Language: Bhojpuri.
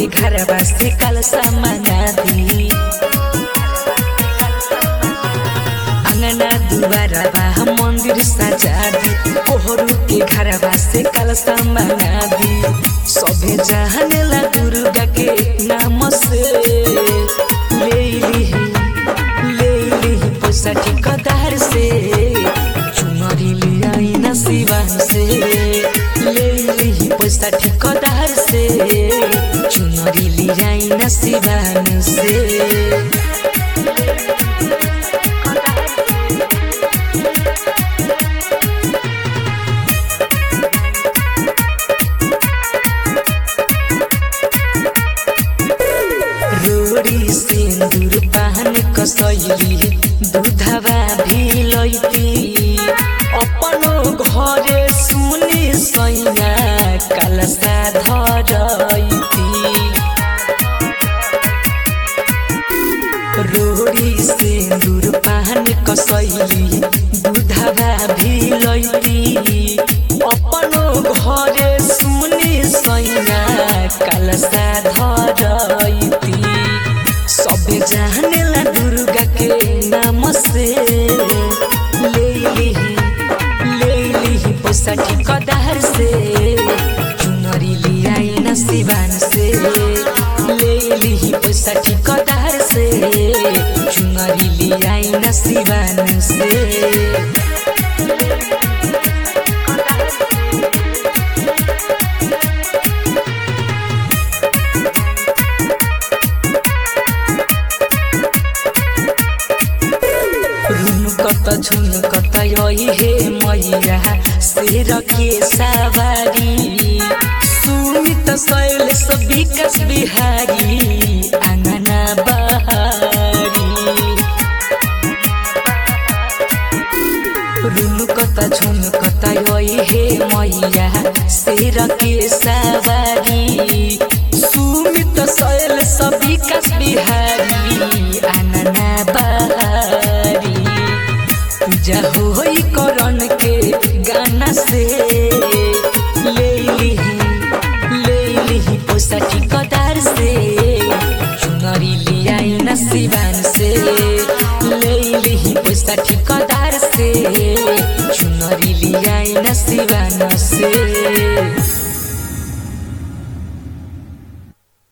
घरवा से कलसा मंगा दी अंगना दुबारा बा मंदिर सजा दी कोहरू के घरवा से कलसा मंगा दी सभे जानेला दुर्गा के नाम से ले लिही ले लिही पैसा ठिकदार से चुनरी लियाई न सिवान से ले लिही पैसा ठिकदार से चुनरी लियाई न सिवान से रोड़ी सिंदूर पान कसैली दूधवा भी लैती अपनो घरे सुनी सैया कलसा धरैती रोड़ी सिंदूर पान कसैली दूधवा भी लैती अपनो घरे सुनी सैया कलसा धरैती सबे जानेला दुर्गा के नाम से ले लिही ले लिही पैसा ठिकदार से चुनरी लियाई न सिवान से ले लिही पैसा ठिकदार से चुनरी लियाई न सिवान से रुनकत झुनकत यही हे मैया शेर के सवारी सुमित शैलेश विकास बिहारी आंगना बहारी रुनकत झुनकत यही हे मैया शेर के सवारी सुमित शैलेश विकास बिहारी आंगना बहारी पूजा होई करण के गाना से ले लिही ले लिही पैसा ठिकदार से चुनरी लियाई न सिवान से ले लिही पैसा ठिकदार से चुनरी लियाई न सिवान से